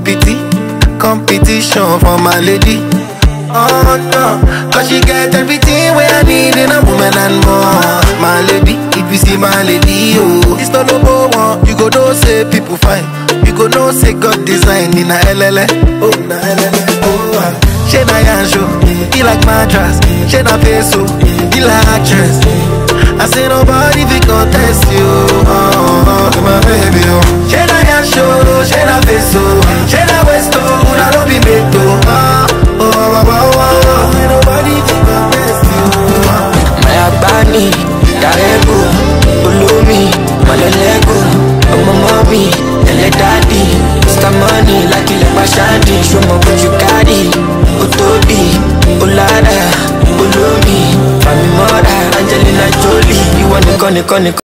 pity, competition for my lady. Oh no, cause she get everything where I need in a woman and more. My lady, if you see my lady, oh, it's not no one. You go know say people fine. You go know say God design in a LLA. Oh, na LLA. Oh, ah. she na yanjo, he like mattress. She na peso, he like actress. I say nobody fi contest you. Oh, oh, oh, my baby, oh. She na yanjo, she na peso, she na westo, una no be meto. Oh, oh, oh, oh, oh, oh. Ain't nobody fi contest you. Oh. Mayabani, Darego, Ulumi, Malelego, Ọmọ mọ́mí, ẹlẹ́ dádì, Mr. Money, lákìlẹ̀ pàṣádì, ṣọmọ bójú kárì, ó tóbi, ó lára, olómi, Fàmí mọ́ra, Angelina Jolie, ìwọ nìkan nìkan nìkan.